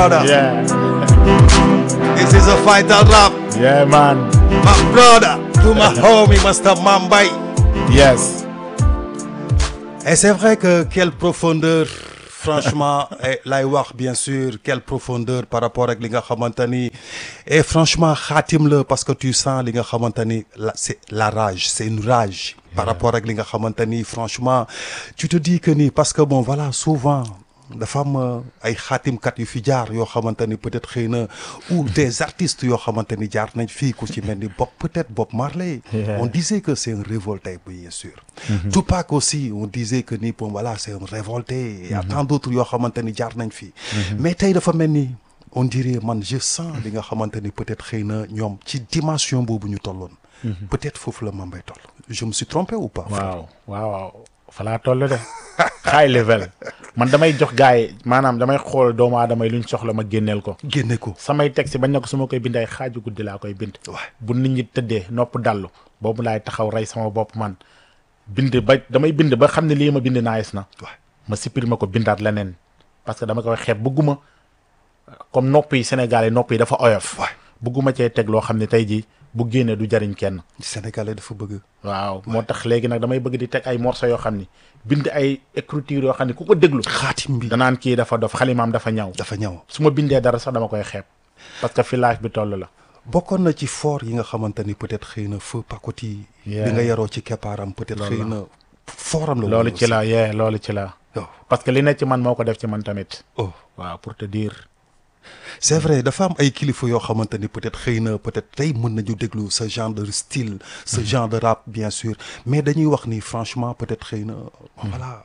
brother. Yeah. This is a fighter rap. Yeah, man. My brother. To my homie, Master Mambay. Yes. Et c'est vrai que quelle profondeur franchement eh, lay wax bien sûr quelle profondeur par rapport ak li nga xamante ni et franchement xaatim la parce que tu sens li nga xamante ni la c'est la rage c'est une rage par rapport ak li nga xamante ni franchement tu te dis que ni parce que bon voilà souvent dafa am euh, ay xaatimkat yu fi jaar yoo xamante ni peut-être xëy na ou des artistes yoo xamante ni jaar nañ fii ku ci mel ni Bob peut-être Bob Marley Yeah. on disait que c'est un révolté bien sûr Tupac aussi on disait que ni bon voilà c'est un révolté il y a tant d'autres yoo xamante ni jaar nañ fii mais tey dafa mel ni on dirait man je sens li nga xamante ni peut-être xëy na ñoom ci dimension boobu ñu tolloon peut-être foofu la Mambay toll je me suis trompé ou pas waaw waaw waaw fa laa toll de high level man damay jox gars yi maanaam damay xool doomu aadama yi luñ soxla ma génneel ko génne ko samay texte bañ na ko su ma koy bind ay xaaju guddi laa koy bind waay bu nit ñi tëddee nopp dallu boobu laay taxaw rey sama bopp man bind ba damay bind ba xam ne lii ma bind naayis na waay ma supprimer ko bindaat leneen parce que dama koy xeeb bëgguma comme nopp yi Sénégal yi nopp yi dafa oyof waay bëgguma cee teg loo xam ne tey jii bu génnee du jariñ kenn Sénégalais dafa bëgg waaw moo tax léegi nag damay bëgg di teg ay morceaux yoo xam ni bind ay écriture yoo xam ne ku ko déglu xaatim bi danaan kii dafa dof xalimaam dafa ñaw dafa ñëw su ma bindee dara sax dama koy xeeb parce que fi life bi toll la bokkoon na ci fort yi nga xamante ni peut-être xëy na feu pakoti Yeah. bi nga yaroo ci keppaaram peut-être xëy na foram la woon loolu ci la yee loolu ci la oh parce que li ne ci man moo ko def ci man tamit oh waaw pour te dire c'est vrai dafa am ay kilifa yoo xamante ni peut-être xëy na peut-être tey mën nañu déglu ce genre de style ce genre de rap bien sûr mais dañuy wax ni franchement peut-être xëy na voilà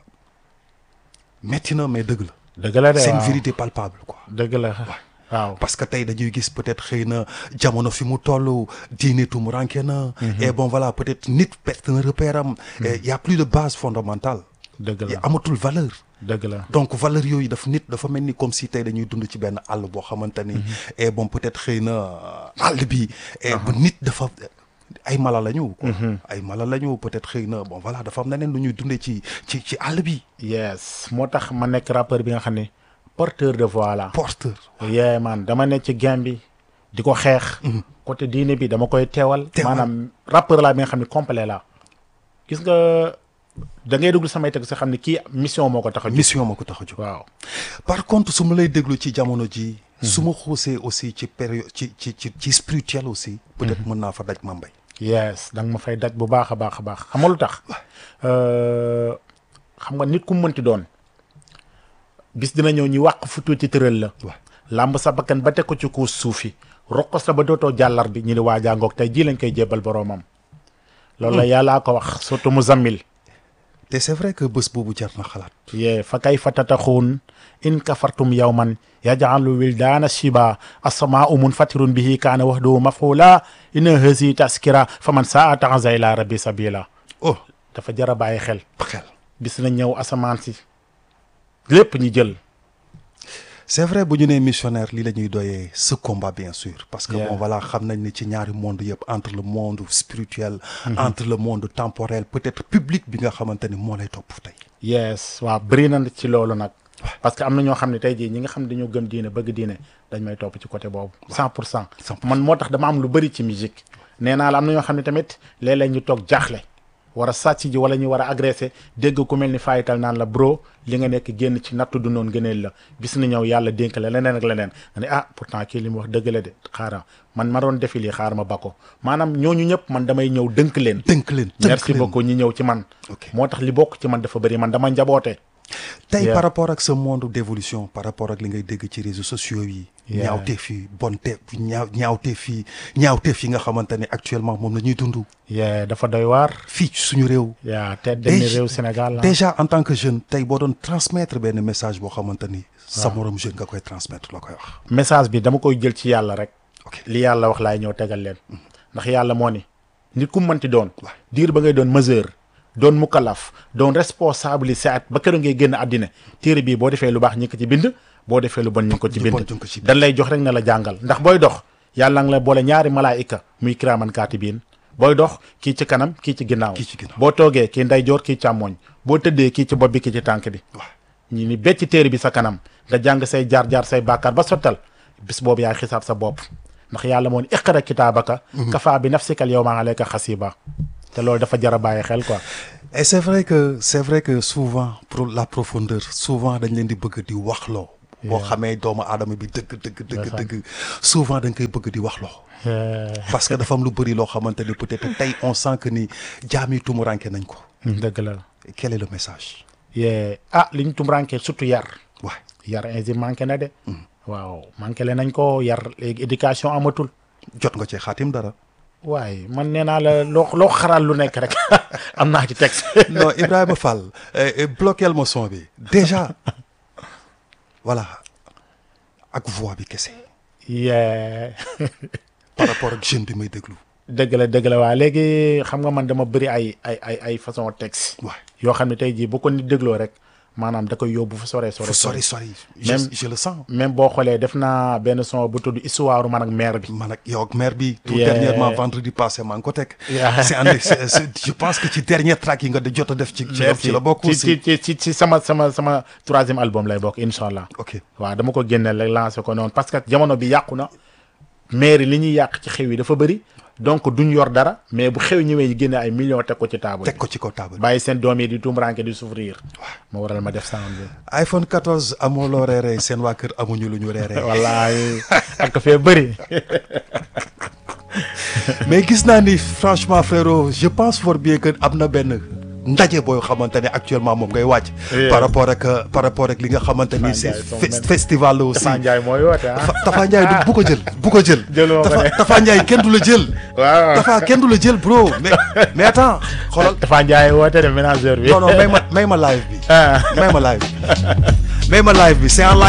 metti na mais dëgg la dëgg la de c'est une waaw vérité palpable quoi dëgg la waaw parce que tey dañuy gis peut-être xëy na jamono fi mu toll diine tumuranke na et bon voilà peut-être nit perte na repère am et y a plus de base fondamentale dëgg y la amatul valeur dëgg la donc valeur yooyu daf nit dafa mel ni comme si tey dañuy dund ci benn àll boo xamante ni et bon peut-être xëy na àll bi et ba nit dafa ay mala la ñu quoi ay mala la ñu peut-être xëy na bon voilà dafa am neneen lu ñuy dundee ci ci ci àll bi yes moo tax ma nekk rappeur bi nga xam ne porteur de voix la porteur yee man dama nekk ci game bi di ko xeex côté diine bi dama koy teewal Teewal. maanaam rappeur laa bi nga xam ne complet la gis nga da ngay déglu samay teg sa xam ne kii mission moo ko tax a jóg mission ma ko tax a jóg waaw par contre su ma lay déglu ci jamono ji su ma xuusee aussi ci période ci ci ci ci spirituel aussi peut-être mën naa fa daj Mambay yes da nga ma fay daj bu baax a baax a baax xam nga lu tax Euh, xam nga nit ku mu mënti doon bis dina ñëw ñu wàq fu tuuti tëral la waaw làmb sa bakkan ba teg ko ci kuus suufi roqos la ba dootoo jàllar bi ñu ni waa jàngoog tey jii lañ koy jébbal boroomam loolu la yàllaa ko wax surtout mu zammil te c'est vrai que bés boobu jar na xalaat yee fa kay fa tataxuun in kafartum yawman yaj'alu wildaana shiba assamaa umun fatirun bihi kaana wahdahu maf'ula inna hazi taskira fa man saa taxaza ila rabbi sabila oh dafa jar a bàyyi xel xel bis na ñëw asamaan si lépp ñu jël c'est vrai bu ñu nee missionnaire lii la ñuy doyee ce combat bien sûr parce que Yeah. bon voilà xam nañ ni ci ñaari monde yëpp entre le monde spirituel entre le monde temporel peut-être public bi nga xamante ni moo lay topp tey yes waaw bëri na ci loolu nag parce que am na ñoo xam ne tey jii ñi nga xam ne dañoo gëm diine bëgg diine dañ may topp ci côté boobu cent pour cent 100%. man moo tax dama am lu bëri ci musique nee naa la am na ñoo xam ne tamit léeg-léeg ñu toog jaaxle war a sàcc ji wala ñu war a agressé dégg ku mel ni fayital naan la bro li nga nekk génn ci nattu du noonu gëneel la bis na ñëw yàlla dénk la leneen ak leneen nga ne ah pourtant kii li mu wax dëgg la de xaaral man ma doon defi lii xaar ma ba ko maanaam ñooñu ñëpp man damay ñëw dënk leen dënk leen tënk merci leen. beaucoup ñi ñëw ci man Ok. moo tax li bokk ci man dafa bëri man dama njaboote tey Yeah. par rapport ak ce monde d'évolution par rapport ak li ngay dégg ci réseaux sociaux yi Yeah. ñaawteef yi bonteef ñaaw ñaawteef yi ñaawteef yi nga xamante ni actuellement moom la ñuy dund yee dafa doy waar fii ci suñu réew yaa te dem ni Déjà- réew Sénégal la déjà en tant que jeune tey boo doon transmettre benn message boo xamante ni sa morom jeune nga koy transmettre la koy wax message bi dama koy jël ci yàlla rek ok li yàlla wax laay ñëw tegal leen ndax yàlla moo ni nit ku mu mënti doon Waay. diir ba ngay doon majeur doon mukallaf doon responsable si at ba keroog ngay génn àddina téere bii boo defee lu baax ñi ko ci bind boo defee lu bon ñu ngi ko ci Lu bind bon ñu ngi ko ci bind. dañ lay jox rek na la jàngal ndax booy dox yàlla nga la boole ñaari malaayika muy kiraaman kaatibiin booy dox kii ci kanam kii ci ginnaaw Kii ci ginnaaw. boo toogee kii ndeyjoor kii càmmooñ boo tëddee kii ci bopp bi kii ci tànk bi waaw ñi ni becc téere bi sa kanam nga jàng say jaar-jaar say bàkkaar ba sottal bis boobu yaay xisaab sa bopp ndax yàlla moo ne iqra kitaabaka kafaa bi nafsika al yawma alayka xasiba te loolu dafa jar a bàyyi xel quoi et c'est vrai que c'est vrai que souvent pour la profondeur souvent dañ leen di bëgg di waxloo boo xamee doomu aadama bi dëgg dëgg dëgg dëgg souvent dañ koy bëgg di waxloo parce que dafa am lu bëri loo xamante ni peut-être tey on sent que ni jaam yi tumuranke nañ ko dëgg la quel est le message yee ah li ñu tumranke surtout yar waay yar ainsi manqué na de waaw manqué le nañ ko yar léegi éducation amatul jot nga ci xaatim dara waaye man nee naa la loo loo xaral lu nekk rek am naa ci texte non Ibrahima Fall eh, eh, bloqueel ma son bi déjà voilà ak voix bi kese yee par rapport ak jeune bi may déglu dëgg la dëgg la waa léegi xam nga man dama bëri ay ay ay ay façon texte waay yoo xam ne tey jii bu ko nit dégloo rek maanaam da koy yóbbu fu sore sore fu sori sori je, Même- je le sens même boo xoolee def naa benn son bu tudd histoire man ak mère bi man ak yow ak maire bi tout Yeah. dernièrement vendredi passé maa ngi ko teg Yeah. c'est un c'est- c'est- je pense que ci dernier track yi nga de jot a def ci ci la ci la bokk ci aussi ci ci ci ci sama sama sama troisième album lay bokk incha allah ok waaw dama ko génneel rek lancé ko noonu parce que jamono bi yàqu na mairie li ñuy yàq ci xew yi dafa bëri donc duñ yor dara mais bu xew ñëwee ñu génne ay millions teg ko ci table teg ko ci kaw table bàyyi seen doom yi di tumranke di souffrir moo waral ma def sound bi iPhone 14 amoo loo reeree seen waa kër amuñu lu ñu reeree wallaay ak ko fee bëri mais gis naa ni franchement frérot je pense fort bien que am na benn ndaje booy xamante ne actuellement moom ngay wàcc Yeah. par rapport ak euh, par rapport ak li nga xamante ni c'est Ndiaye, son fes- même. festival la aussi Tafa Ndiaye mooy woote ah Tafa Tafa Ndiaye du bu ko jël bu ko jël Jëloo ko Tafa de. Tafa Ndiaye kenn du la jël waaw Tafa kenn du la jël bro mais mais attends xoolal Tafa Ndiaye woote de ménageur bi non non may ma may ma live bi ah may ma live bi may ma live bi c'est en live